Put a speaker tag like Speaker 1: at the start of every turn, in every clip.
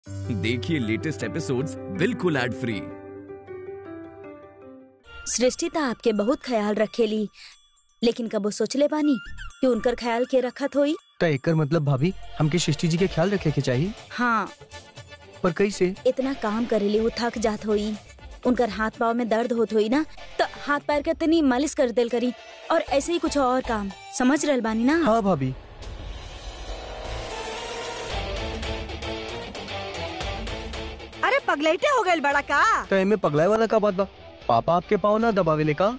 Speaker 1: देखिए latest episodes बिल्कुल ad free
Speaker 2: Srishti त आपके बहुत ख्याल रखेली लेकिन कबो सोचले बानी कि उनकर ख्याल के रखत होई
Speaker 3: तो एकर मतलब भाभी हमके सृष्टि जी के ख्याल रखे के चाहिए
Speaker 2: हाँ
Speaker 3: पर कैसे
Speaker 2: इतना काम करेली वो थक जात होई उनकर हाथ पाव में दर्द होत होई ना तो हाथ पैर के तनी मालिश कर देल करी और ऐसे ही कुछ और काम समझ रहल बानी ना
Speaker 3: हाँ भाभी
Speaker 4: अरे पगलेटे हो गए बड़ा का
Speaker 3: तो एमे पगलाए वाला का बात बा पापा आपके पाँव ना दबावेले का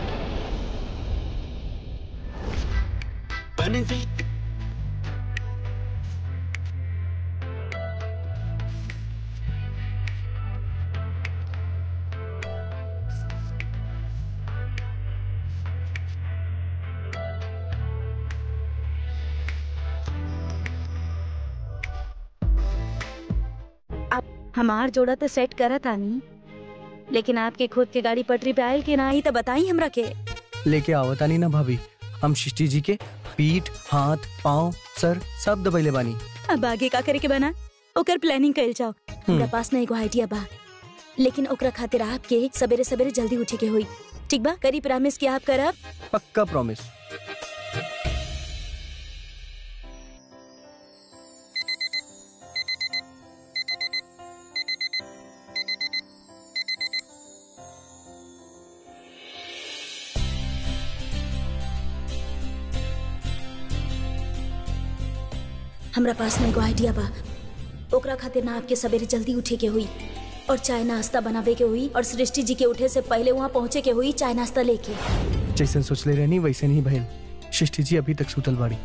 Speaker 2: हमार जोड़ा तो सेट करत आनी लेकिन आपके खुद के गाड़ी पटरी पे आयल कि ना आई तो बताई हमरा के
Speaker 3: लेके आवता नहीं ना भाभी हम सृष्टि जी के पीठ हाथ पाँव सर सब दबैले बानी
Speaker 2: अब आगे का करे के बना ओकर प्लानिंग कइल जाओ हमरा
Speaker 3: हम्म।
Speaker 2: पास ना एगो आइडिया बा लेकिन ओकरा खातिर आपके सवेरे सवेरे जल्दी उठे के होई ठीक बा करी प्रॉमिस कि आप करब
Speaker 3: पक्का प्रॉमिस
Speaker 2: हमरा पास ना एगो आइडिया बा ओकरा खातिर ना आपके सवेरे जल्दी उठे के हुई और चाय नाश्ता बनावे के हुई और सृष्टि जी के उठे से पहले वहाँ पहुँचे के हुई चाय नाश्ता लेके
Speaker 3: जैसे सोचले रहनी वैसे नहीं भइल सृष्टि जी अभी तक सुतल बाड़ी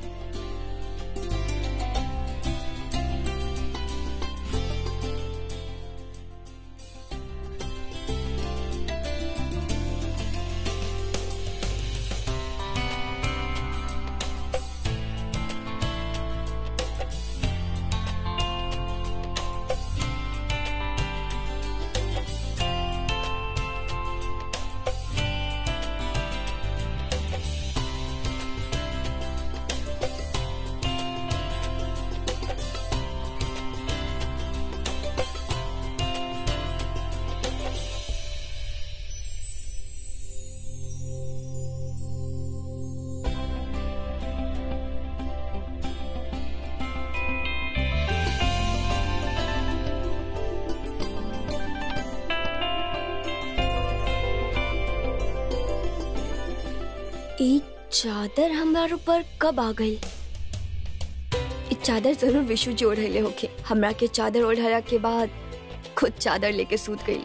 Speaker 5: ई चादर हमार ऊपर कब आ गई ई चादर जरूर विशु जी ओढ़ले होके हमरा के चादर ओढ़ला के बाद खुद चादर लेके सूत गईले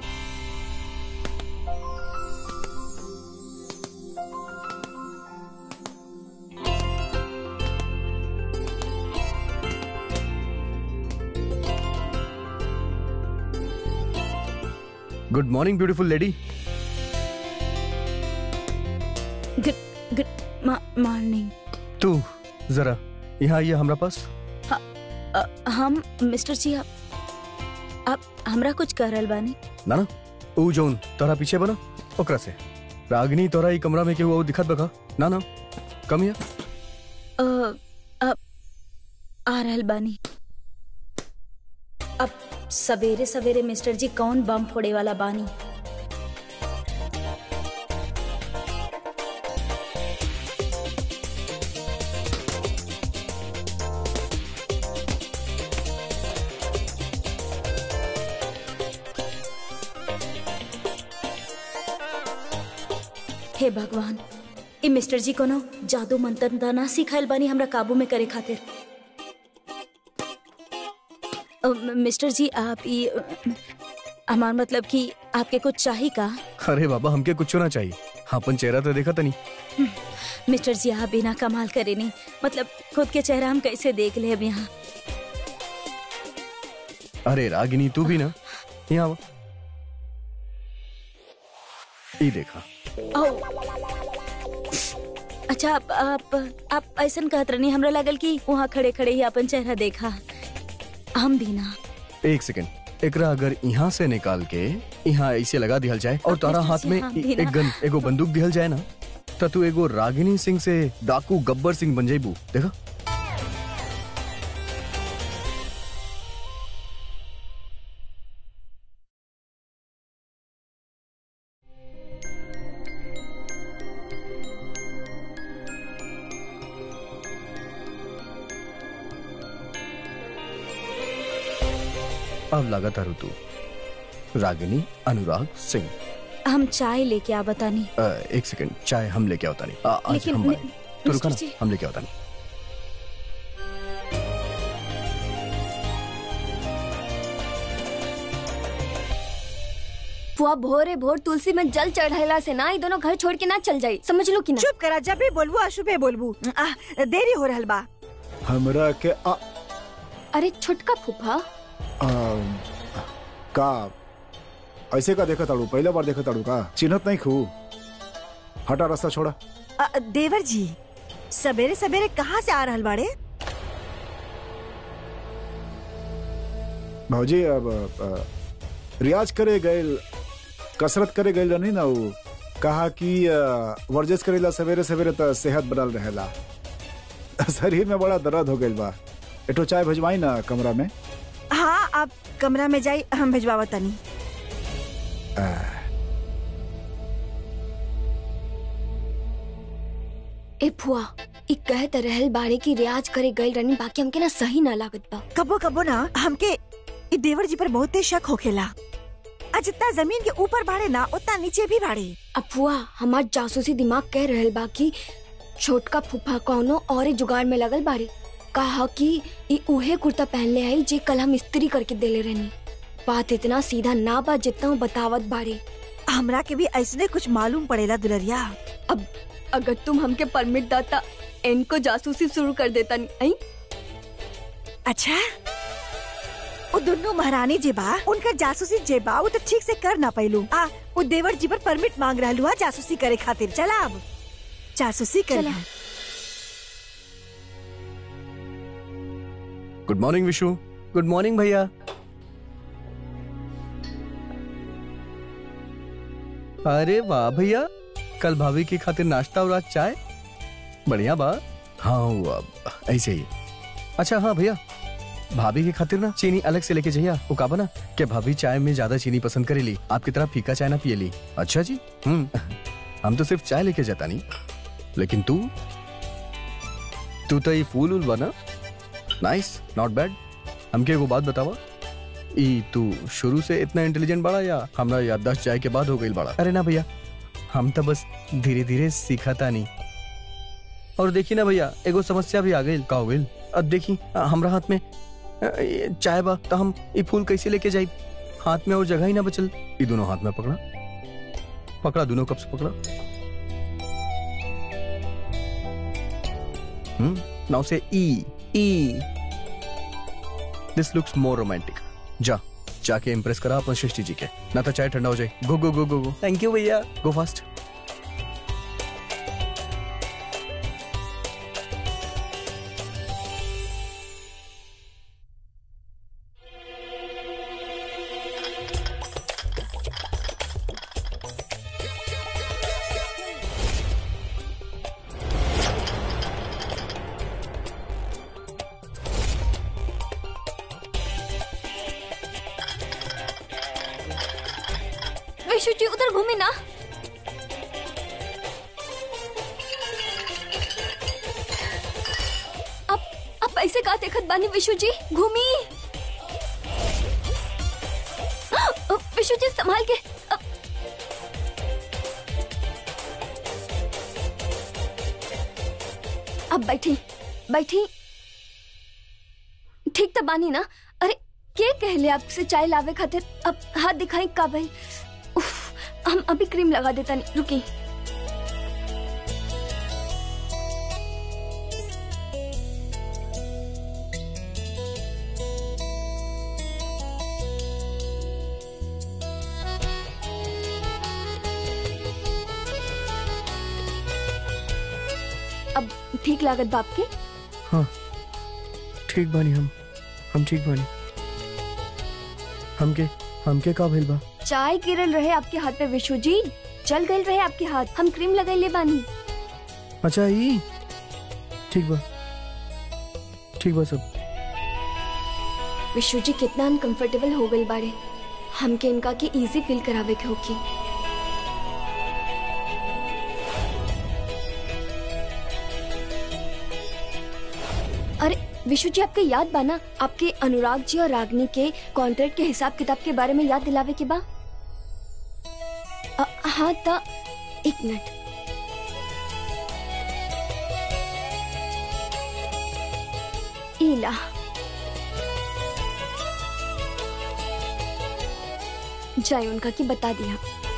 Speaker 3: good morning beautiful lady
Speaker 2: good good morning
Speaker 3: तू जरा यहाँ आइए हमरा पास
Speaker 2: हम मिस्टर जी आप आप हमरा कुछ कर रहल बानी
Speaker 3: ना ना ऊ जोन तोरा पीछे बना ओकरा से रागिनी तोरा ई कमरा में केहू और दिखत बका ना ना कम हिया
Speaker 2: अ, अब आ रहल बानी अब सवेरे सवेरे मिस्टर जी कौन बम फोड़े वाला बानी हे भगवान ई मिस्टर जी कोनो जादू मंत्र त ना सिखाइल बानी हमरा काबू में करे खातिर अ, म- मिस्टर जी आप ई अ, हमार मतलब कि आपके कुछ चाहिए का
Speaker 3: अरे बाबा हमके कुछ ना चाहिए अपन चेहरा तो देखा तनी
Speaker 2: मिस्टर जी आप बिना कमाल करे नहीं मतलब खुद के चेहरा हम कैसे देख ले अब यहाँ
Speaker 3: अरे रागिनी तू भी ना यहाँ आवा ई देखा
Speaker 2: ओ अच्छा आप आप आप ऐसा कहत रहनी हमरा लगल कि वहाँ खड़े खड़े ही अपन चेहरा देखा हम भी ना
Speaker 3: एक सेकंड एकरा अगर यहाँ से निकाल के यहाँ ऐसे लगा दिहल जाए और तारा हाथ में
Speaker 2: हाँ,
Speaker 3: ए-
Speaker 2: भी ना।
Speaker 3: एक गन एगो बंदूक दिहल जाए ना त तू एगो रागिनी सिंह से डाकू गब्बर सिंह बन जाइबू देखा अब लगातार ऋतु रागिनी अनुराग सिंह
Speaker 2: हम चाय लेके आ बतानी
Speaker 3: अ, एक सेकंड चाय हम लेके आवता नहीं आ, आज
Speaker 2: लेकिन
Speaker 3: हम
Speaker 2: ने-
Speaker 3: बनाएंगे। तो रुका ना
Speaker 2: मिस्टर जी।
Speaker 3: हम लेके आवता नहीं
Speaker 5: फुआ भोरे भोर तुलसी में जल चढ़ाइला से ना ये दोनों घर छोड़ के ना चल जाई समझ लो कि ना
Speaker 4: चुप करा जब भी बोलबू अशुभे बोलबू आ, देरी हो रहल बा
Speaker 6: हमरा के आ,
Speaker 5: अरे छोटका फूफा
Speaker 6: आ, का ऐसे का देखा ताड़ू पहला बार देखा ताड़ू का चिन्हत नहीं खू हटा रास्ता छोड़ा
Speaker 4: आ, देवर जी सवेरे सवेरे कहाँ से आ रहल बाड़े
Speaker 6: भौजी अब आ, रियाज करे गए कसरत करे गए नहीं ना वो कहा कि आ, वर्जिश करेला सवेरे सवेरे तो सेहत बनल रहेला शरीर में बड़ा दर्द हो गइल बा एठो चाय भेजवाई ना कमरा में
Speaker 4: हाँ आप कमरा में जाई हम भेजवावा तनी
Speaker 5: ए फुआ ई कहत रहल बाड़े की रियाज करे गइल रनी बाकी हमके ना सही ना लागत बा
Speaker 4: कबो कबो ना हमके इ देवर जी पर बहुते शक होखेला आ जितना जमीन के ऊपर बाड़े ना उतना नीचे भी बाड़े
Speaker 5: अब फुआ हमार जासूसी दिमाग कह रहल बा कि छोटका फूफा कौनो और जुगाड़ में लगल बाड़ी कहा कि ई उहे कुर्ता पहनले आई जे कल हम इस्त्री करके देले रहनी बात इतना सीधा ना बा जितना वो बतावत बाड़ी
Speaker 4: हमरा के भी ऐसने कुछ मालूम पड़ेला दुलरिया
Speaker 5: अब अगर तुम हमके परमिट दाता इनको जासूसी शुरू कर देता नहीं आई?
Speaker 4: अच्छा वो दोनों महारानी जे बा उनका जासूसी जे बा वो तो ठीक से कर ना पैलू आ वो देवर जी पर परमिट मांग रहलू हा जासूसी करे खातिर चला अब जासूसी कर
Speaker 5: चला।
Speaker 3: Good morning Vishu good morning भैया अरे वाह भैया कल भाभी की खातिर नाश्ता और आज चाय बढ़िया बा हाँ हुआ ऐसे ही अच्छा हाँ भैया भाभी की खातिर ना चीनी अलग से लेके जाइए वो का बना कि भाभी चाय में ज्यादा चीनी पसंद करेली आपकी तरह फीका चाय ना पिएली अच्छा जी हम्म हम तो सिर्फ चाय लेके जाता नहीं लेकिन तू तू तो ये फूल उल बना नाइस नॉट बैड हमके एगो बात बतावा ई तू शुरू से इतना इंटेलिजेंट बड़ा या हमरा याददाश्त जाए के बाद हो गई बड़ा अरे ना भैया हम तो बस धीरे धीरे सीखता नहीं और देखी ना भैया एगो समस्या भी आ गई का हो गई अब देखी अ, हमरा हाथ में अ, ये चाय बा तो हम ये फूल कैसे लेके जाई हाथ में और जगह ही ना बचल ये दोनों हाथ में पकड़ा पकड़ा दोनों कब से पकड़ा हम्म नाउ से ई ई दिस लुक्स मोर रोमांटिक जा जाके इम्प्रेस करा अपन सृष्टि जी के ना तो चाय ठंडा हो जाए गो गो गो गो गो थैंक यू भैया गो फास्ट
Speaker 5: विशु जी उधर घूमे ना अब अब ऐसे का देखत बानी विशु जी घूमी अ, विशु जी संभाल के अ, अब बैठी बैठी ठीक तो बानी ना अरे के कहले आपसे चाय लावे खातिर अब हाथ दिखाई काबिल उफ, हम अभी क्रीम लगा देता नहीं रुकी अब ठीक लागत बाप के
Speaker 3: हाँ ठीक बानी हम हम ठीक बानी हमके हमके का भइल बा
Speaker 5: चाय गिरल रहे आपके हाथ पे विशु जी जल गए रहे आपके हाथ हम क्रीम लगैले बानी
Speaker 3: अच्छा ई ठीक बा ठीक बा सब
Speaker 5: विशु जी कितना अनकंफर्टेबल हो गए बारे हमके इनका के इजी फील करावे के होकी अरे विशु जी आपके याद बा ना आपके अनुराग जी और रागनी के कॉन्ट्रैक्ट के हिसाब किताब के बारे में याद दिलावे के बा अ, हाँ ता एक मिनट ईला जाए उनका की बता दिया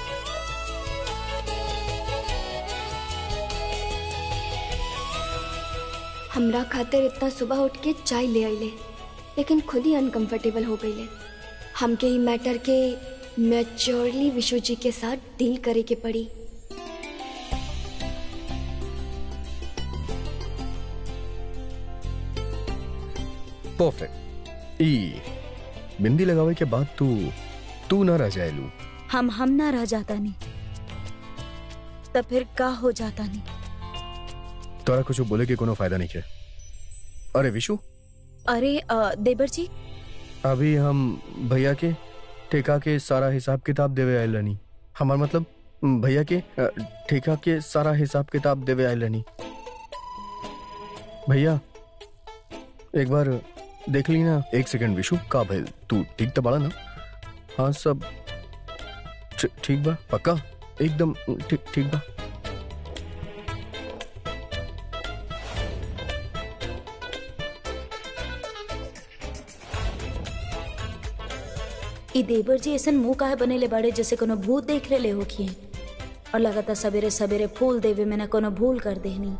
Speaker 5: हमरा खातिर इतना सुबह उठ के चाय ले आइले लेकिन खुद ही अनकंफर्टेबल हो गईले हमके ई मैटर के मैच्योरली विशु जी के साथ डील करे के पड़ी
Speaker 3: परफेक्ट ई बिंदी लगावे के बाद तू तू ना रह जाए लू
Speaker 2: हम हम ना रह जाता नहीं तब फिर का हो जाता नहीं
Speaker 3: तोरा कुछ बोले के कोनो फायदा नहीं है अरे विशु
Speaker 2: अरे अ, देवर जी
Speaker 3: अभी हम भैया के ठेका के सारा हिसाब किताब देवे आयल रहनी हमार मतलब भैया के अ, ठेका के सारा हिसाब किताब देवे आयल रहनी भैया एक बार देख ली ना एक सेकंड विशु का भइल तू ठीक तो बड़ा ना हाँ सब ठी- ठीक बा पक्का एकदम ठीक ठीक बा
Speaker 2: ई देवर जी ऐसन मुंह काहे बनेले बड़े जैसे कोनो भूत देख ले होखिए और लगातार सवेरे सवेरे फूल देवे में ना कोनो भूल कर देहनी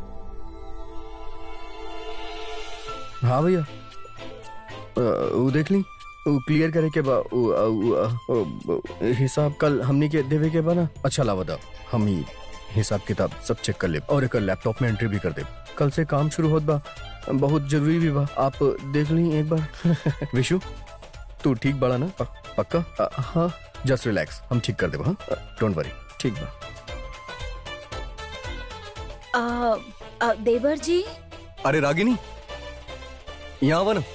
Speaker 3: हाँ भैया अ, वो देख ली वो क्लियर करे के बा वो, अ, वो, अ, अ, अ, हिसाब कल हमनी के देवे के बा ना अच्छा लावा दा हम ही हिसाब किताब सब चेक कर ले और एक लैपटॉप में एंट्री भी कर दे कल से काम शुरू होत बा बहुत जरूरी भी बा आप देख ली एक बार विशु तू ठीक बड़ा ना प- पक्का अ, हाँ जस्ट रिलैक्स हम ठीक कर देबो हाँ डोंट वरी ठीक बा
Speaker 2: आ, आ, देवर जी
Speaker 3: अरे रागिनी यहाँ आवा ना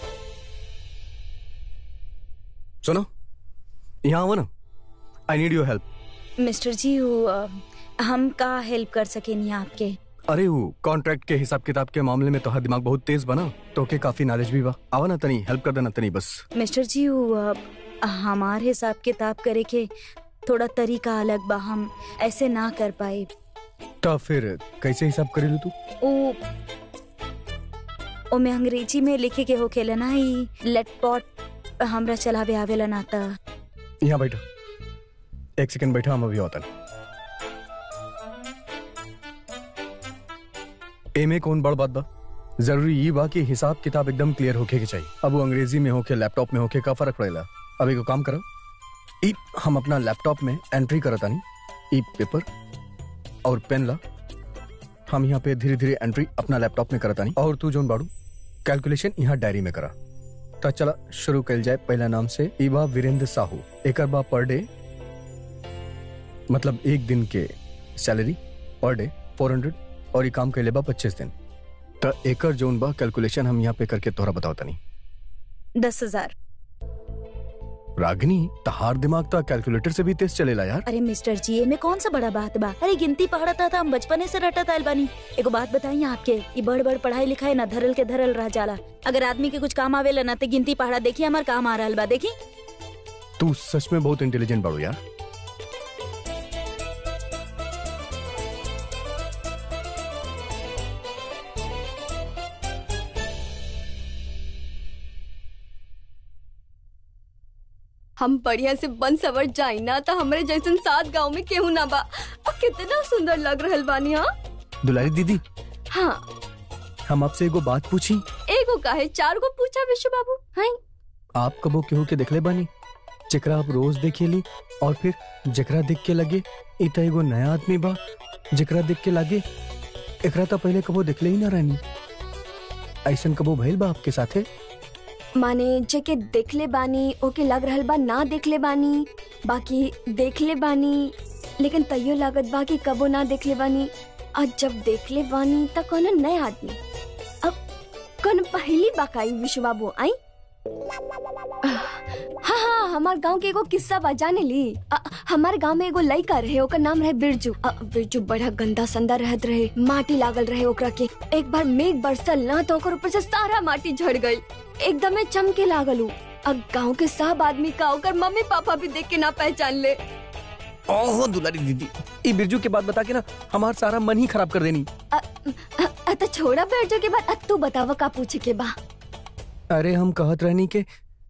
Speaker 3: सुनो यहाँ आवा ना I need your help
Speaker 2: mister ji वो, अ, हम का हेल्प कर सकेनी आपके
Speaker 3: अरे वो कॉन्ट्रैक्ट के हिसाब किताब के मामले में तो हर दिमाग बहुत तेज बना तो के काफी नॉलेज भी बा आवा ना तनी हेल्प कर देना तनी बस
Speaker 2: मिस्टर जी वो, अ, हमार हिसाब किताब करे के थोड़ा तरीका अलग बा हम ऐसे ना कर पाए
Speaker 3: तो फिर कैसे हिसाब करे लू तू
Speaker 2: ओ ओ में अंग्रेजी में लिखे के होखेला ना ई लेट पॉट हमरा चलावे आवेला ना ता
Speaker 3: यहाँ बैठो एक सेकंड बैठा हम अभी होता एमे कौन बड़ बात बा जरूरी ये बा कि हिसाब किताब एकदम क्लियर होके के चाहिए अब वो अंग्रेजी में होके लैपटॉप में होके का फर्क पड़ेला अब एगो काम करो ई हम अपना लैपटॉप में एंट्री करता नहीं ई पेपर और पेन ला हम यहाँ पे धीरे धीरे एंट्री अपना लैपटॉप में करता नहीं और तू जोन बाड़ू कैलकुलेशन यहाँ डायरी में करा तो चला शुरू कल जाए पहला नाम से इबा वीरेंद्र साहू एक बा पर डे मतलब एक दिन के सैलरी पर डे फोर हंड्रेड और ये काम कैले बा पच्चीस दिन तो एकर जोन बा कैलकुलेशन हम यहाँ पे करके तोहरा बताओ तनी
Speaker 2: दस हजार
Speaker 3: रागिनी तहार दिमाग तो कैलकुलेटर से भी तेज चलेला यार
Speaker 2: अरे मिस्टर जी में कौन सा बड़ा बात बा अरे गिनती पढ़ता था हम बचपने से रटत आयल बानी एगो बात बताई आपके ये बड़ बड़ पढ़ाई लिखाई ना धरल के धरल रह जाला अगर आदमी के कुछ काम आवेला ना तो गिनती पढ़ा देखी हमार काम आ रहल बा देखी
Speaker 3: तू सच में बहुत इंटेलिजेंट बाड़ू यार
Speaker 5: हम बढ़िया से बन सवर जाई ना तो हमरे जैसन सात गांव में केहू ना बा और कितना सुंदर लग रहल बानी हाँ
Speaker 3: दुलारी दीदी
Speaker 5: हाँ
Speaker 3: हम आपसे एगो बात पूछी
Speaker 5: एगो काहे चार गो पूछा विश्व बाबू हाय
Speaker 3: आप कबो केहू के देखले बानी जेकरा आप रोज देखेली और फिर जेकरा देख के लगे इ त एगो नया आदमी बा जेकरा देख के लागे एकरा तो पहले कबो देखले ही ना रहनी ऐसन कबो भइल बा आपके साथे
Speaker 5: माने जेके देखले बानी ओके लग रहल बा ना देखले बानी बाकी देखले बानी लेकिन तैयो लागत बा कि कबो ना देखले बानी आज जब देखले बानी त कोनो नया आदमी अब कौन पहली बाकाई विश्व बाबू आई हाँ हाँ हमार गांव के एगो किस्सा बा जाने ली अ, हमारे गांव में एगो लड़का रहे ओकर नाम रहे बिरजू अ, बिरजू बड़ा गंदा संदा रहत रहे माटी लागल रहे ओकरा के एक बार मेघ बरसल ना तो ओकर ऊपर से सारा माटी झड़ गई एकदमे चमके लागल उ अब गांव के सब आदमी का ओकर मम्मी पापा भी देख के ना पहचान ले
Speaker 3: ओहो दुलारी दीदी ई बिरजू के बात बता के ना हमार सारा मन ही खराब कर देनी
Speaker 5: अ, अ, अ, तो छोड़ा बिरजू के बाद अब तू बतावा का पूछे के बा
Speaker 3: अरे हम कहत रहनी के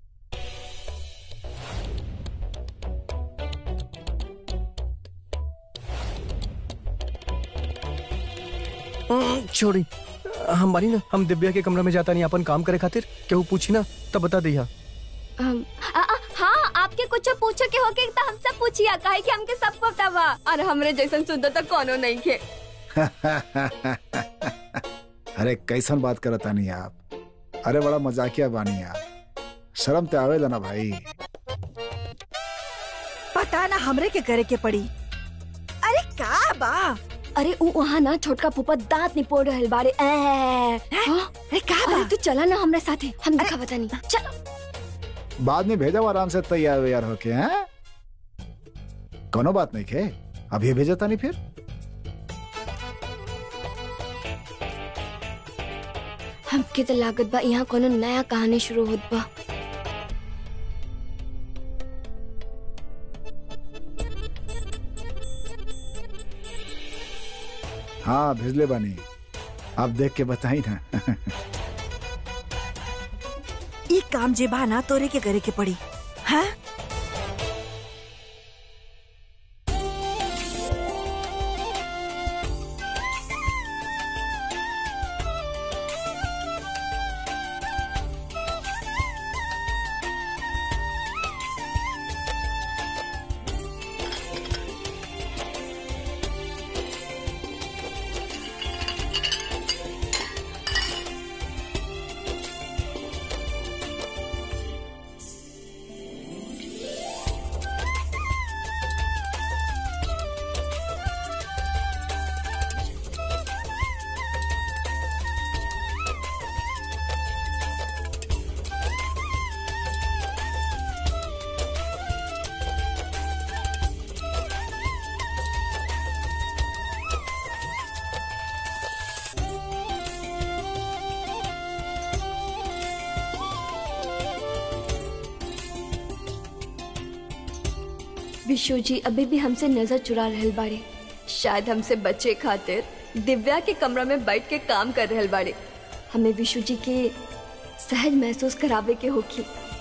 Speaker 3: हम्म, छोड़ी हमारी ना हम दिव्या के कमरा में जाता नहीं अपन काम करे खातिर केहू पूछी ना तब बता दिया
Speaker 5: अम, आ, आ, हाँ आपके कुछ पूछो के होके तो हमसे पूछिया काहे कि हमके सब पता बा और हमरे जैसन सुंदर तो कोनो नहीं के
Speaker 6: अरे कैसन बात करता नहीं आप अरे बड़ा मजाकिया बानी आप शर्म ते आवेला ना भाई
Speaker 4: पता ना हमरे के करे के पड़ी अरे का बा
Speaker 5: अरे उ वहाँ ना छोटका फूफा दांत निपोड़ रहल बाड़े ए, हाँ?
Speaker 4: अरे का
Speaker 5: अरे
Speaker 4: बा
Speaker 5: तू चला ना हमरे साथे हम दिखा बता नहीं चल
Speaker 6: बाद में भेजा आराम से तैयार वैयार होके हैं कोनो बात नहीं खे अभी भेजा था नहीं फिर
Speaker 5: हमके तो लागत बा यहाँ कोनो नया कहानी शुरू होत बा
Speaker 6: हाँ भेजले बानी आप देख के बताई ना
Speaker 4: ई काम जे बा ना तोरे के करे के पड़ी हाँ
Speaker 5: विशु जी अभी भी हमसे नजर चुरा रहल बाड़े शायद हमसे बचे खातिर दिव्या के कमरा में बैठ के काम कर रहल बाड़े हमें विशु जी के सहज महसूस करावे के होखी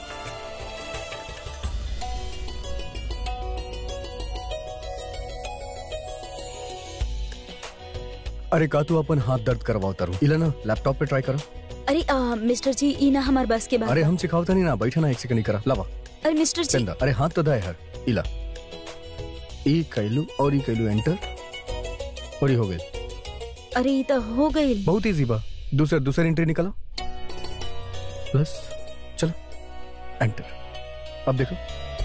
Speaker 3: अरे का तू अपन हाथ दर्द करवाओ तारू इला ना लैपटॉप पे ट्राई करो
Speaker 2: अरे आ, मिस्टर जी ई ना हमार बस के बात
Speaker 3: अरे हम सिखावता नहीं ना बैठा ना एक सेकंड ही करा लावा
Speaker 2: अरे मिस्टर जी
Speaker 3: चंदा अरे हाथ तो दाए हर इला ई कैलू और ई कैलू एंटर और ई हो गई
Speaker 2: अरे ई तो हो गई
Speaker 3: बहुत इजी बा दूसरे दूसरे एंट्री निकालो प्लस चलो एंटर अब देखो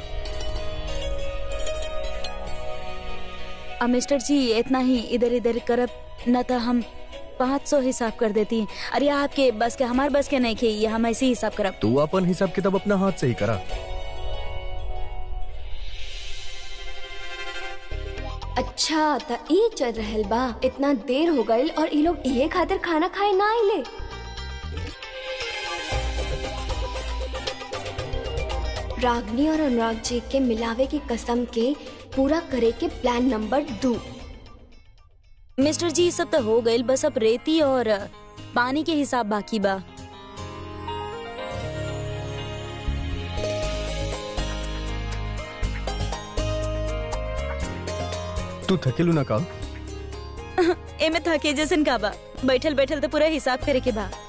Speaker 2: आ, मिस्टर जी इतना ही इधर इधर करब न तो हम पाँच सौ हिसाब कर देती अरे आपके बस के हमार बस के नहीं खे ये हम ऐसे ही हिसाब करब
Speaker 3: तू अपन हिसाब किताब अपना हाथ से ही करा
Speaker 5: अच्छा त ई चल रहल बा इतना देर हो गईल और ई लोग इहे खातिर खाना खाए ना आइले रागनी और अनुराग जी के मिलावे की कसम के पूरा करे के प्लान नंबर दो
Speaker 2: मिस्टर जी ई सब तो हो गई बस अब रेती और पानी के हिसाब बाकी बा
Speaker 3: तू थकेलू ना का
Speaker 2: एमे थके जैसन का बा बैठल बैठल तो पूरा हिसाब करे के बा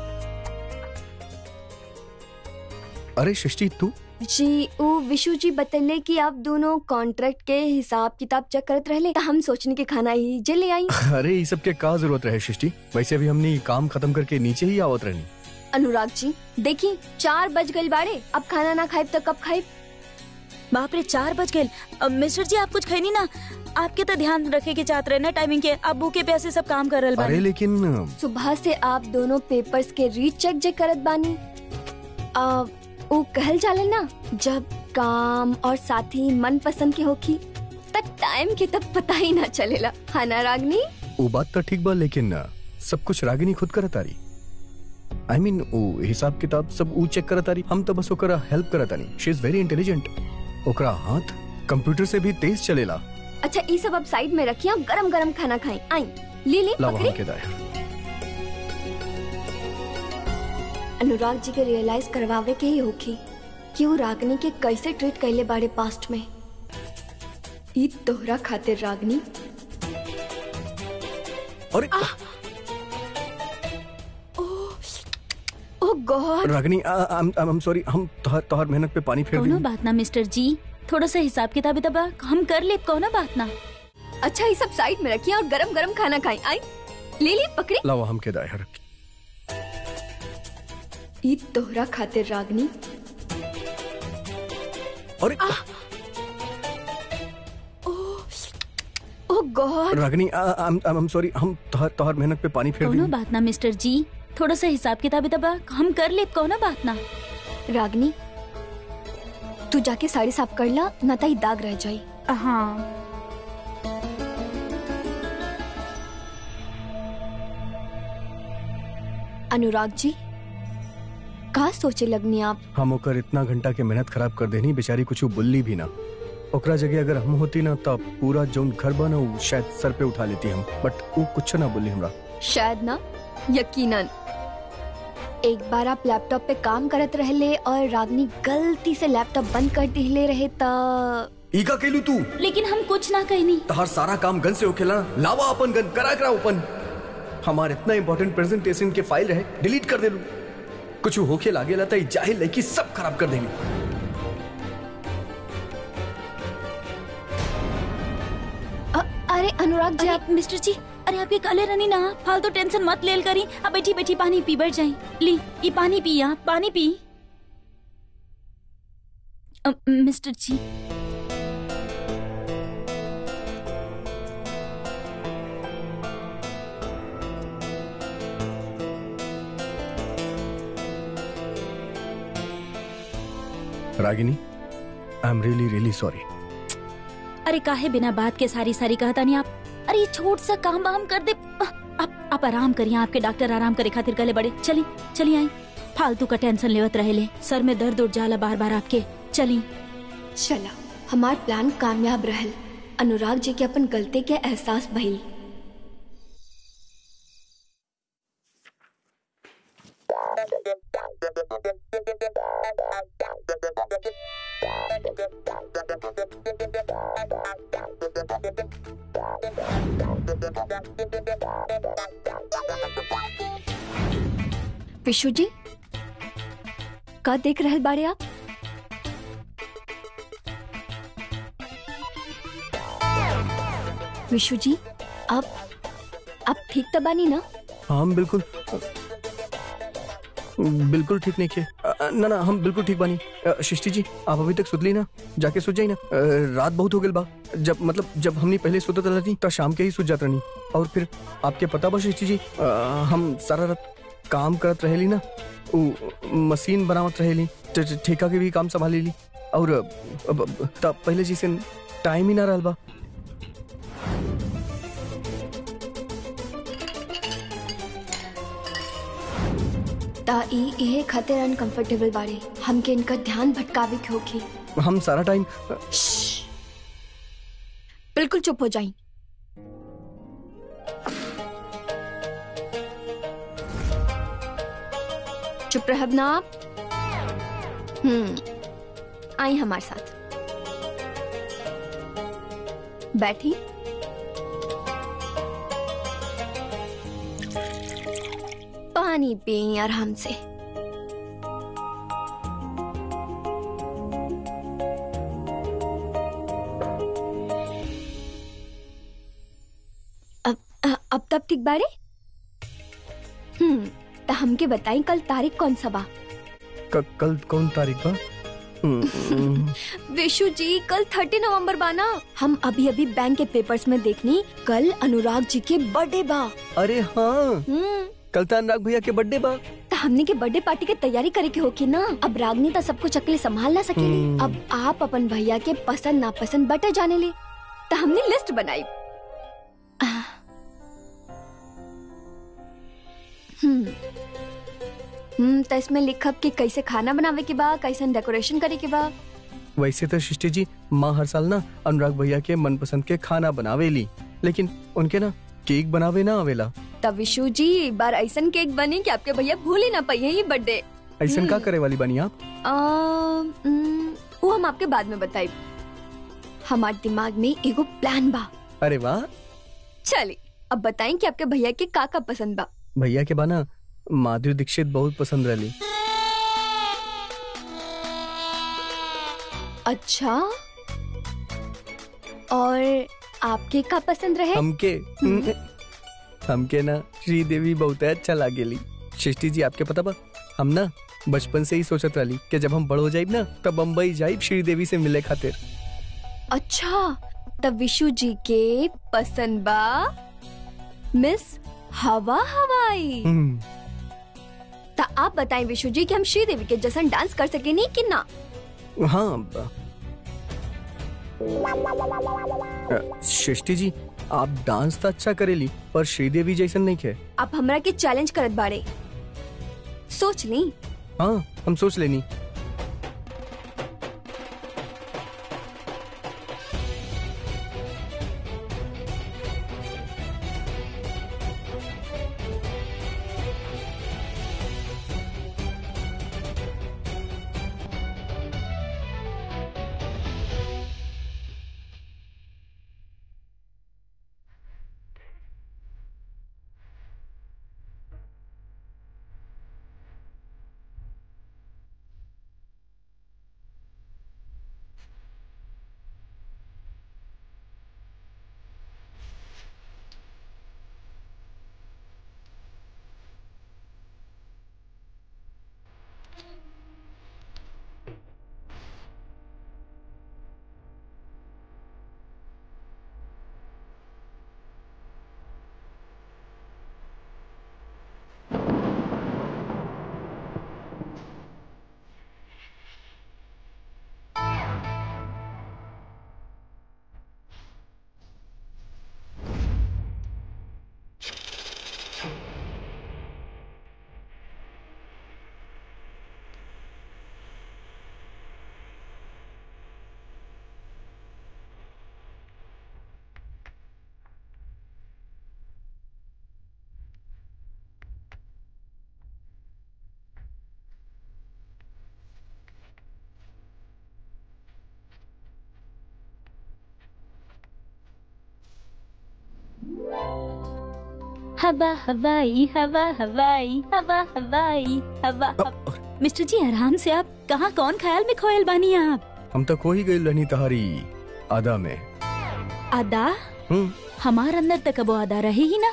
Speaker 3: अरे सृष्टि तू
Speaker 5: जी वो विशु जी बतले कि आप दोनों कॉन्ट्रैक्ट के हिसाब किताब चेक करत रहले त हम सोचने के खाना ही जे ले आई
Speaker 3: अरे ये सब के का जरूरत रहे सृष्टि वैसे भी हमने काम खत्म करके नीचे ही आवत रहनी
Speaker 5: अनुराग जी देखी चार बज गई बाड़े अब खाना ना खाए तो कब खाए
Speaker 2: बाप रे चार बज गए मिस्टर जी आप कुछ खैनी ना आपके तो ध्यान रखे के चाहते रहे ना टाइमिंग के अब भूखे प्यासे सब काम कर रहे
Speaker 3: अरे
Speaker 2: बानी
Speaker 3: लेकिन
Speaker 5: सुबह से आप दोनों पेपर्स के रीचेक जे करत बानी आ, वो कहल जाला ना जब काम और साथी मन पसंद के होखी तब टाइम के तब पता ही ना चलेला है ना रागनी
Speaker 3: वो बात तो ठीक बा लेकिन अ, सब कुछ रागिनी खुद करत तारी आई मीन वो हिसाब किताब सब ऊ चेक करत तारी हम तो बस ओकरा हेल्प करत तानी शी इज वेरी इंटेलिजेंट ओकरा हाथ कंप्यूटर से भी तेज चलेला
Speaker 5: अच्छा ये सब अब साइड में रखिए गरम गरम खाना खाएं आई ली ली
Speaker 3: लावा
Speaker 5: पकड़ी
Speaker 3: हम के दायर
Speaker 5: अनुराग जी के रियलाइज करवावे के ही होखी कि वो रागनी के कैसे ट्रीट कैले बाड़े पास्ट में ई तोहरा खातिर रागनी
Speaker 3: अरे
Speaker 5: oh God
Speaker 3: Ragini I am sorry हम तोहर तोहर मेहनत पे पानी फेर
Speaker 2: कोनो
Speaker 3: दी
Speaker 2: बात ना मिस्टर जी थोड़ा सा हिसाब किताब तबा हम कर ले कोनो बात ना
Speaker 5: अच्छा ये सब साइड में रखिए और गरम गरम खाना खाएं आई ले ली पकड़ी
Speaker 3: लावा हम के दायर
Speaker 5: ई तोहरा खातिर रागनी
Speaker 3: अरे
Speaker 5: oh God
Speaker 3: Ragini I am sorry हम तोहर तोहर मेहनत पे पानी फेर
Speaker 2: कोनो
Speaker 3: दी
Speaker 2: बात ना मिस्टर जी थोड़ा सा हिसाब किताब तबा हम कर ले कोनो बात ना
Speaker 5: रागनी तू जाके साड़ी साफ कर ला ना तो ई दाग रह जाई
Speaker 2: हाँ
Speaker 5: अनुराग जी का सोचे लगनी आप
Speaker 3: हम ओकर इतना घंटा के मेहनत खराब कर देनी बेचारी कुछ बुल्ली भी ना ओकरा जगह अगर हम होती ना तब पूरा जौन घर बना उ शायद सर पे उठा लेती हम बट वो कुछ ना बोली हमरा
Speaker 5: शायद ना यकीनन एक बार आप लैपटॉप पे काम करत रहले और रागनी गलती से लैपटॉप बंद कर दिले रहे त
Speaker 3: ईका केलू तू
Speaker 2: लेकिन हम कुछ ना कहनी
Speaker 3: तहार सारा काम गन से होखेला ना लावा अपन गन करा करा ओपन हमार इतना इंपॉर्टेंट प्रेजेंटेशन के फाइल रहे डिलीट कर देलू कुछ होखे लागे ला तई जाहिल लड़की सब खराब कर देंगे
Speaker 5: अ- अरे अनुराग जी
Speaker 2: अरे
Speaker 5: आप
Speaker 2: मिस्टर जी अरे आप ये काले रनी ना फालतू टेंशन मत लेल करी अब बैठी बैठी पानी पी बैठ जाई ली ये पानी पी आप पानी पी अ, mister ji
Speaker 3: Ragini I am really really sorry
Speaker 2: अरे काहे बिना बात के सारी सारी कहता नहीं आप अरे ये छोट सा काम वाम कर दे आप आप आराम करिए आपके डॉक्टर आराम करे खातिर गले बड़े चली चली आई फालतू का टेंशन लेवत रहे ले सर में दर्द उठ जाला बार बार आपके चली
Speaker 5: चला हमार प्लान कामयाब रहल अनुराग जी के अपन गलती के एहसास भइल विशु जी का देख रहल बाड़े आप विशु जी आप आप ठीक तो बानी ना
Speaker 3: हम बिल्कुल बिल्कुल ठीक नहीं किए अ, ना ना हम बिल्कुल ठीक बानी अ, सृष्टि जी आप अभी तक सुतली ना जाके सुत जाई ना अ, रात बहुत हो गई बा जब मतलब जब हमने पहले सुतत रहती तब शाम के ही सुत जात रहनी और फिर आपके पता बा सृष्टि जी अ, हम सारा रात काम करत रहेली ना उ मशीन बनावत रहेली ठ- ठ- ठेका के भी काम संभाली ली और अ, अब- अब- तब पहले जैसे टाइम ही ना रहल बा
Speaker 5: ता ई इहे खातिर अनकंफर्टेबल बाड़े हमके इनका ध्यान भटकावे के होगी
Speaker 3: हम सारा टाइम
Speaker 5: बिल्कुल चुप हो जाई चुप रहब ना आप हम्म आई हमारे साथ बैठी पानी पिए आराम से अब अ- अब तब ठीक बाड़े हम्म तो हमके बताई कल तारीख कौन सा बा
Speaker 3: क- कल कौन तारीख बा हम्म, हम्म,
Speaker 5: विशु जी कल थर्टी नवंबर बा ना हम अभी अभी बैंक के पेपर्स में देखनी कल अनुराग जी के बर्थडे बा
Speaker 3: अरे हाँ
Speaker 5: हम्म
Speaker 3: कल तो अनुराग भैया के बर्थडे बा
Speaker 5: तो हमने के बर्थडे पार्टी के तैयारी करे के होकी ना अब रागनी तो सब कुछ अकेले संभाल ना सकेली
Speaker 3: हम्म।
Speaker 5: अब आप अपन भैया के पसंद नापसंद बटे जाने ले तो हमने लिस्ट बनाई हम्म हम्म तो इसमें लिखब कि कैसे खाना बनावे के बा कैसे डेकोरेशन करे के बा
Speaker 3: वैसे तो सृष्टि जी माँ हर साल ना अनुराग भैया के मनपसंद के खाना बनावेली लेकिन उनके ना केक बनावे ना आवेला
Speaker 5: तब विशु जी एक बार ऐसन केक बनी कि आपके भैया भूल ही ना पाइए ये बर्थडे
Speaker 3: ऐसन का
Speaker 5: हम्म।
Speaker 3: करे वाली बनी आप
Speaker 5: अम, उम, वो हम आपके बाद में बताई हमारे दिमाग में एगो प्लान बा
Speaker 3: अरे वाह
Speaker 5: चलिए अब बताएं कि आपके भैया के का का पसंद बा
Speaker 3: भैया के बाना माधुरी दीक्षित बहुत पसंद रही
Speaker 5: अच्छा और आपके का पसंद रहे
Speaker 3: हमके हमके ना श्रीदेवी बहुत अच्छा लागेली सृष्टि जी आपके पता बा हम ना बचपन से ही सोचत रही कि जब हम बड़ हो जाइब ना तब बम्बई जाइब श्रीदेवी से मिले खातिर
Speaker 5: अच्छा तब विशु जी के पसंद बा मिस हवा हवाई
Speaker 3: हम्म,
Speaker 5: तो आप बताएं विशु जी कि हम श्रीदेवी के जैसा डांस कर सके नहीं कि ना
Speaker 3: हाँ ब- अ, सृष्टि जी आप डांस तो अच्छा करेली पर श्रीदेवी जैसन नहीं खे
Speaker 5: आप हमरा के चैलेंज करत बाड़े सोच ली
Speaker 3: हाँ हम सोच लेनी
Speaker 2: हवा हवाई हवा हवाई हवा हवाई हवा हवा- मिस्टर जी आराम से आप कहाँ कौन ख्याल में खोयल बानी आप
Speaker 3: हम तो खो ही गई रहनी तहारी आदा में
Speaker 2: अदा
Speaker 3: हम्म
Speaker 2: हमार अंदर तक वो अदा रही ही ना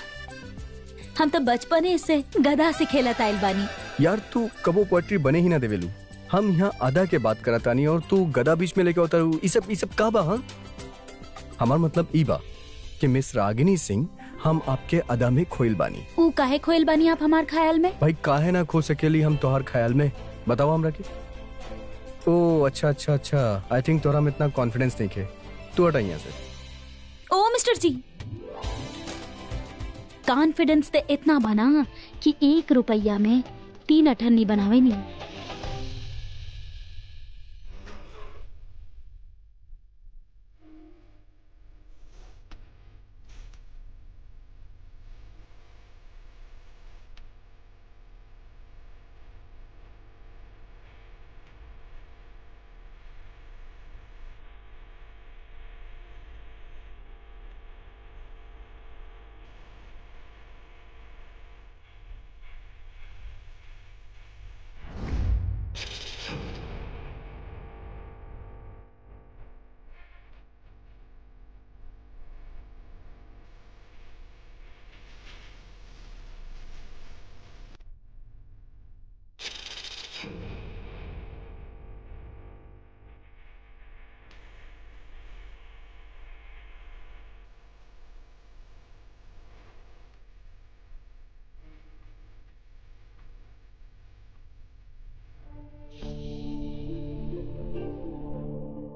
Speaker 2: हम तो बचपने से गधा से खेलत आइल बानी
Speaker 3: यार तू कबो पोएट्री बने ही ना देवेलू हम यहाँ आधा के बात करतानी और तू गदा बीच में लेके उतर ई सब ई सब का बा हाँ हमार मतलब ई बा कि मिस रागिनी सिंह हम आपके अदा में खोइल बानी
Speaker 2: ऊ काहे खोयल बानी आप हमार ख्याल में
Speaker 3: भाई काहे ना खो सकेली हम तोहार ख्याल में बताओ हमरा के ओ अच्छा अच्छा अच्छा आई थिंक तोरा में इतना कॉन्फिडेंस नहीं खे तू हटा यहाँ से
Speaker 2: ओ मिस्टर जी कॉन्फिडेंस ते इतना बना कि एक रुपया में तीन अठन्नी बनावे नहीं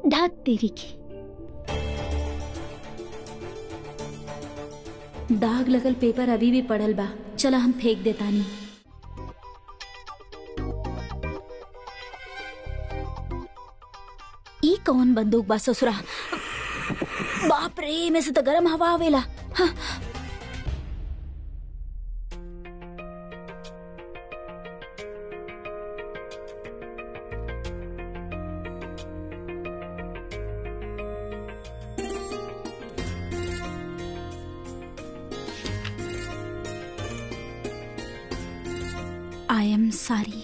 Speaker 2: ढाक तेरी की दाग लगल पेपर अभी भी पड़ल बा चला हम फेंक देतानी ई कौन बंदूक बा ससुरा बाप रे में से तो गरम हवा आवेला हाँ। आई एम सॉरी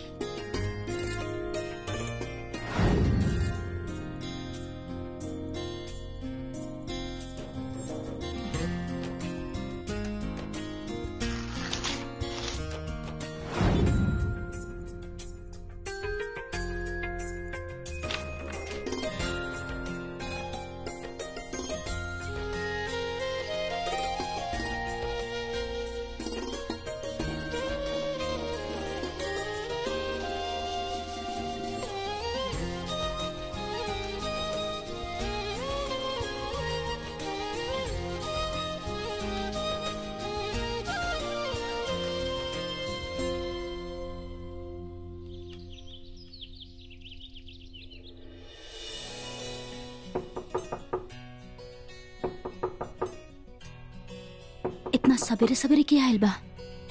Speaker 2: इतना सवेरे सवेरे किया आयल बा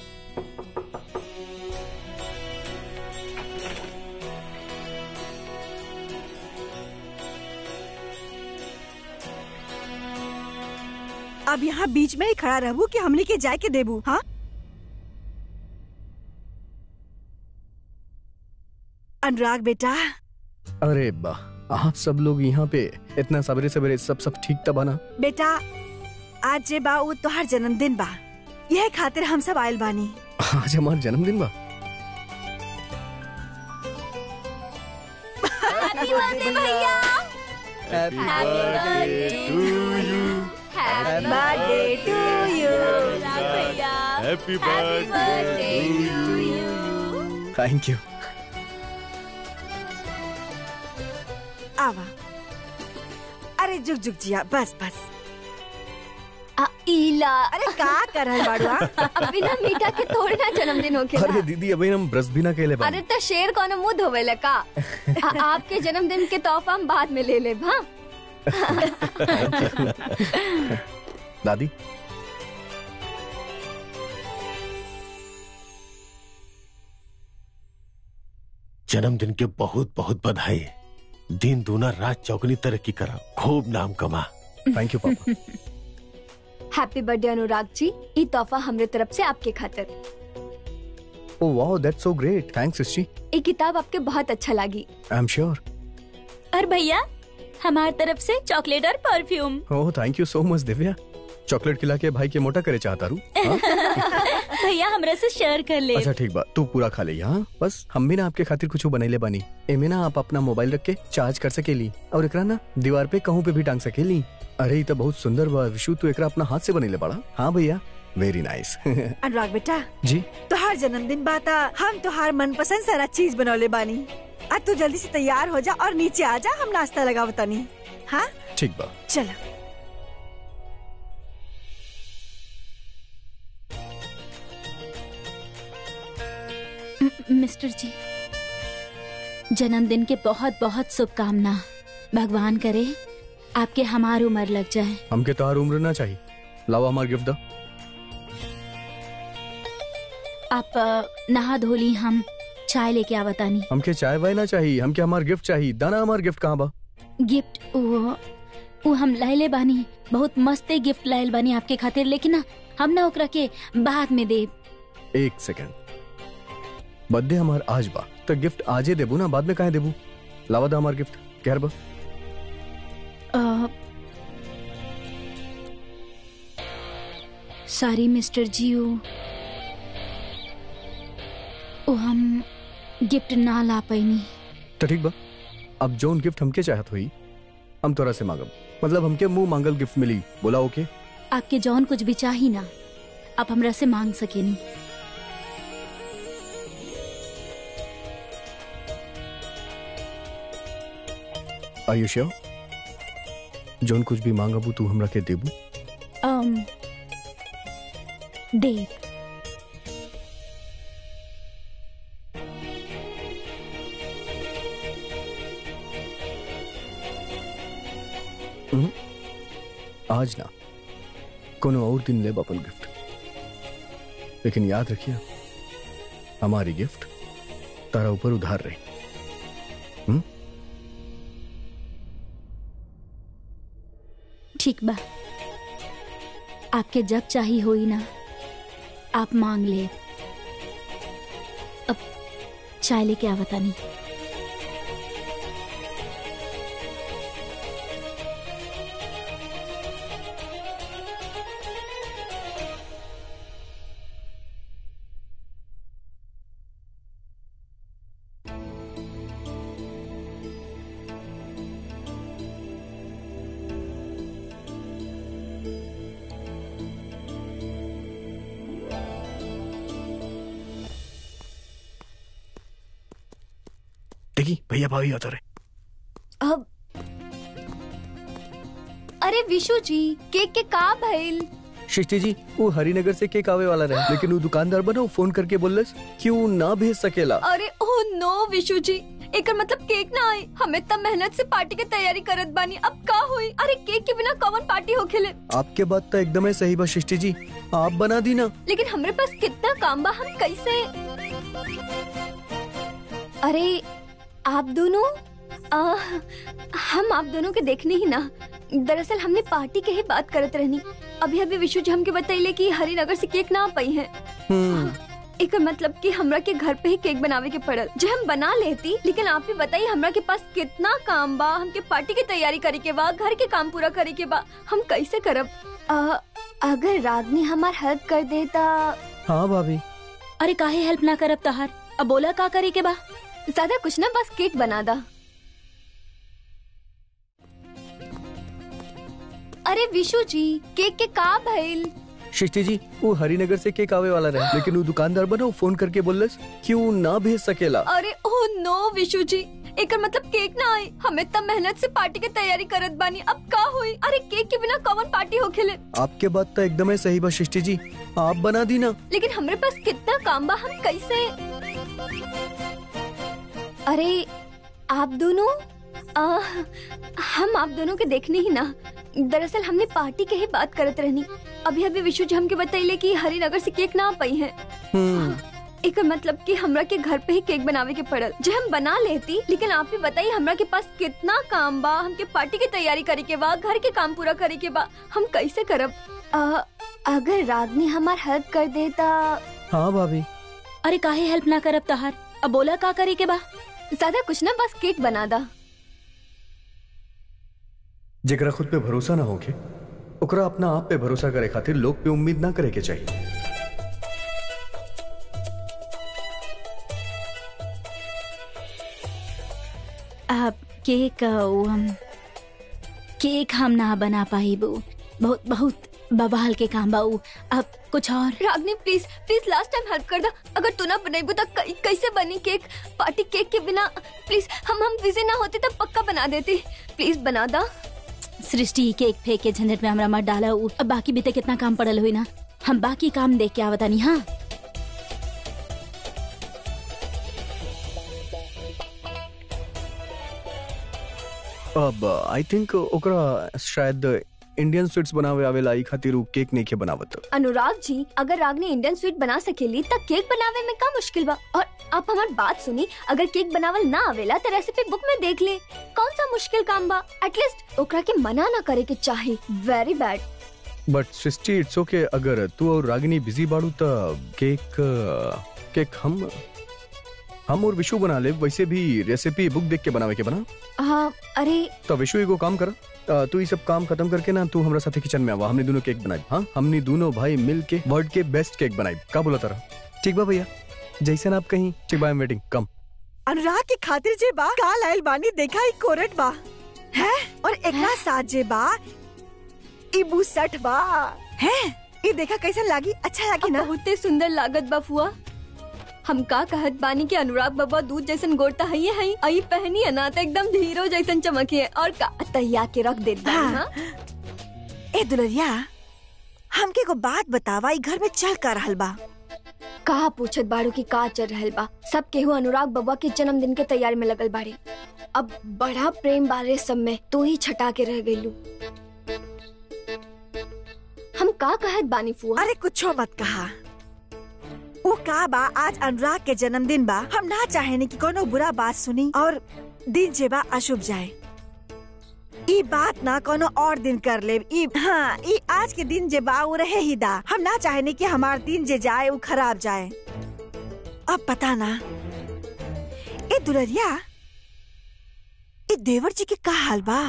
Speaker 4: अब यहाँ बीच में ही खड़ा रहबू कि हमने के जाए के देबू हाँ अनुराग बेटा
Speaker 3: अरे बा आप सब लोग यहाँ पे इतना सवेरे सवेरे सब सब ठीक तबा ना
Speaker 4: बेटा आज जे बा वो तोहार जन्मदिन बा यह खातिर हम सब आयल बानी
Speaker 3: आज हमार जन्मदिन बा
Speaker 4: birthday to you
Speaker 3: thank you
Speaker 4: आवा अरे जुग जुग जिया बस बस
Speaker 5: आ, इला
Speaker 4: अरे का कर रहल बाड़ू आ?
Speaker 5: अब बिना मीठा के थोड़ी ना जन्मदिन होके
Speaker 3: अरे दीदी अभी हम ब्रश भी ना कहले बा
Speaker 5: अरे तो शेर कौन मुंह धोवेला का आ, आपके जन्मदिन के तोहफा हम बाद में ले ले हाँ
Speaker 3: दादी
Speaker 7: जन्मदिन के बहुत बहुत बधाई दिन दूना रात चौगनी तरक्की करा खूब नाम कमा
Speaker 3: थैंक यू पापा
Speaker 5: हैप्पी बर्थडे अनुराग जी ये तोहफा हमरे तरफ से आपके खातिर
Speaker 3: oh wow that's so great thanks सिस्टी
Speaker 5: ये किताब आपके बहुत अच्छा लगी
Speaker 3: आई एम श्योर
Speaker 2: और भैया हमार तरफ से चॉकलेट और perfume
Speaker 3: oh thank you so much Divya chocolate खिला के भाई के मोटा करे चाहता रू हाँ?
Speaker 2: भैया हमरा से शेयर कर ले
Speaker 3: अच्छा ठीक बा तू पूरा खा ले हाँ बस हम भी ना आपके खातिर कुछ बनैले बानी एमे ना आप अपना मोबाइल रख के चार्ज कर सकेली और एकरा ना दीवार पे कहूँ पे भी टांग सकेली अरे ये तो बहुत सुंदर बा विशु तू एकरा अपना हाथ से बनैले बड़ा हाँ भैया वेरी नाइस
Speaker 4: अनुराग बेटा
Speaker 3: जी
Speaker 4: तोहार जन्मदिन बाता हम तोहार मनपसंद सारा चीज बनौले बानी आज तू जल्दी से तैयार हो जा और नीचे आ जा हम नाश्ता लगाव तनी हाँ
Speaker 3: ठीक बा
Speaker 4: चलो
Speaker 2: म- मिस्टर जी जन्मदिन के बहुत बहुत शुभकामना भगवान करे आपके हमार उम्र लग जाए
Speaker 3: हमके तोहार उम्र ना चाहिए लावा हमार गिफ्ट दा
Speaker 2: आप अ, नहा धोली हम चाय लेके आवतानी
Speaker 3: हमके चाय वाय ना चाहिए हमके हमार गिफ्ट चाहिए दाना हमार गिफ्ट कहाँ बा
Speaker 2: गिफ्ट वो वो हम लाइले बानी बहुत मस्ते गिफ्ट लाइल बानी आपके खातिर लेकिन ना हम ना ओकरा के बाद में देब
Speaker 3: एक सेकंड बर्थडे हमार आज बा तो गिफ्ट आजे देबू ना बाद में काहे देबू लावा दा हमार गिफ्ट कहर बा
Speaker 2: सॉरी मिस्टर जी वो वो हम गिफ्ट ना ला पैनी
Speaker 3: तो ठीक बा अब जोन गिफ्ट हमके चाहत हुई हम तोरा से मांगब मतलब हमके मुंह मांगल गिफ्ट मिली बोला ओके
Speaker 2: आपके जौन कुछ भी चाही ना आप हमरा से मांग सकेनी
Speaker 3: आर यू श्योर जोन कुछ भी मांगबू तू हमरा के देबू
Speaker 2: um, देव
Speaker 3: आज ना कोनो और दिन लेब अपन गिफ्ट लेकिन याद रखिए हमारी गिफ्ट तारा ऊपर उधार रही
Speaker 2: ठीक बा आपके जब चाहिए होई ना आप मांग ले अब चाय लेके आवता नहीं
Speaker 3: देखी भैया भाभी आता रहे
Speaker 5: अब अरे विशु जी केक के का भइल
Speaker 3: सृष्टि जी वो हरिनगर से केक आवे वाला रहे लेकिन वो दुकानदार बना फोन करके बोलस कि वो ना भेज सकेला
Speaker 5: अरे ओ नो विशु जी एकर मतलब केक ना आई हमें तब मेहनत से पार्टी की तैयारी करत बानी अब का हुई अरे केक के बिना कौन पार्टी हो खेले
Speaker 3: आपके बात तो एकदम है सही बा सृष्टि जी आप बना दी ना
Speaker 5: लेकिन हमारे पास कितना काम बा हम कैसे अरे आप दोनों आ, हम आप दोनों के देखने ही ना दरअसल हमने पार्टी के ही बात करत रहनी अभी अभी विशु जी हमके बतैले कि हरिनगर से केक ना आ पाई है
Speaker 3: हम्म
Speaker 5: एक मतलब कि हमरा के घर पे ही केक बनावे के पड़ल जो हम बना लेती लेकिन आप ही बताइए हमरा के पास कितना काम बा हमके पार्टी की तैयारी करे के बा घर के काम पूरा करे के बा हम कैसे करब आ, अगर रागनी हमार हेल्प कर देता
Speaker 3: हाँ भाभी
Speaker 2: अरे काहे हेल्प ना करब तहार अब बोला का करे के बा
Speaker 5: ज्यादा कुछ ना बस केक बना दा अरे विशु जी केक के का भइल
Speaker 3: सृष्टि जी वो हरिनगर से केक आवे वाला रहे लेकिन वो दुकानदार बना वो फोन करके बोलस कि वो ना भेज सकेला
Speaker 5: अरे ओ नो विशु जी एकर मतलब केक ना आई हमें तब मेहनत से पार्टी की तैयारी करत बानी अब का हुई अरे केक के बिना कौन पार्टी हो खेले
Speaker 3: आपके बात तो एकदम है सही बा सृष्टि जी आप बना दी ना
Speaker 5: लेकिन हमारे पास कितना काम बा हम कैसे अरे आप दोनों आ, हम आप दोनों के देखने ही ना दरअसल हमने पार्टी के ही बात करत रहनी अभी अभी विशु जी हमके बतैले कि हरिनगर से केक ना आ पाई है
Speaker 3: हम्म
Speaker 5: एक मतलब कि हमरा के घर पे ही केक बनावे के पड़ल जो हम बना लेती लेकिन आप ही बताइए हमरा के पास कितना काम बा हमके पार्टी की तैयारी करे के बा घर के काम पूरा करे के बा हम कैसे करब आ, अगर रागनी हमार हेल्प कर देता
Speaker 3: हाँ भाभी
Speaker 2: अरे काहे हेल्प ना करब तहार अब बोला का करे के बा
Speaker 5: ज्यादा कुछ ना बस केक बना दा
Speaker 3: जेकरा खुद पे भरोसा ना होके ओकरा अपना आप पे भरोसा करे खातिर लोग पे उम्मीद ना करे के चाहिए
Speaker 2: अब केक अ, वो हम केक हम ना बना पाई बू बहुत बहुत बवाल के काम बा उ। अब कुछ और
Speaker 5: Ragini please please last time help कर दा अगर तू ना बनाईबू तो कै- कैसे बनी केक पार्टी केक के बिना प्लीज हम हम बिजी ना होते तब पक्का बना देती प्लीज बना दा
Speaker 2: सृष्टि केक फेंक के झंझट में हमरा मत डाला उ। अब बाकी भी तो कितना काम पड़ल हुई ना हम बाकी काम देख के आवतानी हाँ
Speaker 3: अब आई थिंक ओकरा शायद इंडियन स्वीट्स बनावे आवेला ई खातिर उ केक नहीं के बनावत
Speaker 5: अनुराग जी अगर रागनी इंडियन स्वीट बना सकेली तब केक बनावे में का मुश्किल बा और आप हमार बात सुनी अगर केक बनावल ना आवेला तो रेसिपी बुक में देख ले कौन सा मुश्किल काम बा एटलीस्ट ओकरा के मना ना करे के चाहे very bad
Speaker 3: but Srishti it's okay अगर तू और रागिनी बिजी बाड़ू त केक केक हम हम और विशु बना ले वैसे भी रेसिपी बुक देख के बनावे के बना
Speaker 5: हाँ अरे
Speaker 3: तो विशु एगो काम कर अ, तू ये सब काम खत्म करके ना तू हमरा साथे किचन में आवा हमने दोनों केक बनाई हाँ हमने दोनों भाई मिल के वर्ल्ड के बेस्ट केक बनाई का बोला तारा ठीक बा भैया जैसन आप कहीं ठीक बा आई एम वेटिंग कम
Speaker 4: अनुराग के खातिर जे बा काल आयल बानी देखा ही कोरट बा है और एकरा साथ जे बा ई बुसट बा है ई देखा कैसा लागी अच्छा लागी ना
Speaker 5: बहुते सुंदर लागत बा फुआ हम का कहत बानी कि अनुराग बाबा दूध जैसन गोरता है ये है आई पहनी है ना तो एकदम हीरो जैसन चमकी है और का तैया के रख देत बानी
Speaker 4: हाँ।
Speaker 5: हाँ
Speaker 4: ए दुलरिया हमके को बात बतावा ई घर में चल कर रहल बा
Speaker 5: कहा पूछत बाड़ू की का चल रहल बा सब केहू अनुराग बाबा के जन्मदिन के तैयारी में लगल बाड़े अब बड़ा प्रेम बारे सब में तू ही छटा के रह गईलू हम का कहत बानी फुआ
Speaker 4: अरे कुछो मत कहा वो का बा आज अनुराग के जन्मदिन बा हम ना चाहेनी कि कोनो बुरा बात सुनी और दिन जे बा अशुभ जाए ई बात ना कोनो और दिन कर ले ई हाँ ई आज के दिन जे बा वो रहे ही दा हम ना चाहेनी कि हमार दिन जे जाए वो खराब जाए अब पता ना ए दुलरिया ए देवर जी के का हाल बा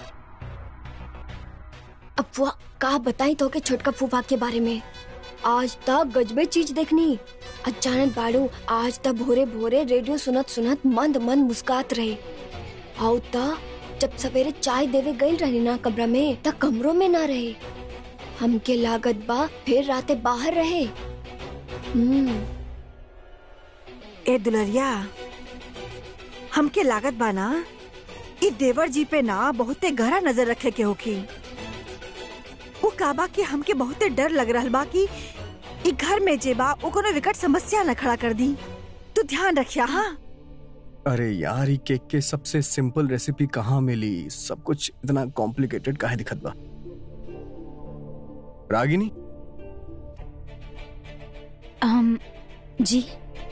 Speaker 5: अब फुआ का बताई तो के छोटका फूफा के बारे में आज तक गजबे चीज देखनी अचानक बाड़ू आज तक भोरे भोरे रेडियो सुनत सुनत मंद मंद मुस्कात रहे आओ त जब सवेरे चाय देवे गई रही ना कमरा में त कमरों में ना रहे हमके लागत बा फिर राते बाहर रहे हम्म
Speaker 4: ए दुलरिया हमके लागत बा ना ई देवर जी पे ना बहुते गहरा नजर रखे के होखी वो काबा के हमके बहुते डर लग रहल बा कि ई घर में जे बा वो कोनो विकट समस्या न खड़ा कर दी तू ध्यान रखिया हाँ
Speaker 3: अरे यार ये केक के सबसे सिंपल रेसिपी कहाँ मिली सब कुछ इतना कॉम्प्लिकेटेड काहे दिखत बा रागिनी
Speaker 2: um, जी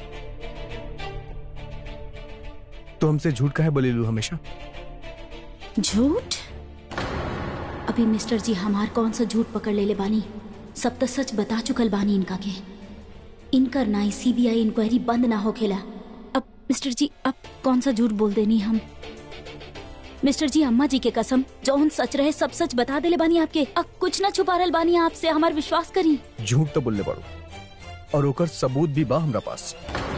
Speaker 3: तो हमसे झूठ काहे बोलेलू हमेशा
Speaker 2: झूठ अभी मिस्टर जी हमार कौन सा झूठ पकड़ ले ले बानी सब तो सच बता चुकल बानी इनका के इनकर नाई सीबीआई इंक्वायरी बंद ना होखेला अब मिस्टर जी अब कौन सा झूठ बोल देनी हम मिस्टर जी अम्मा जी के कसम जौन सच रहे सब सच बता देले बानी आपके अब कुछ ना छुपा रहल बानी आपसे हमार विश्वास करी
Speaker 3: झूठ तो बोलने पड़ो और ओकर सबूत भी बा हमरा पास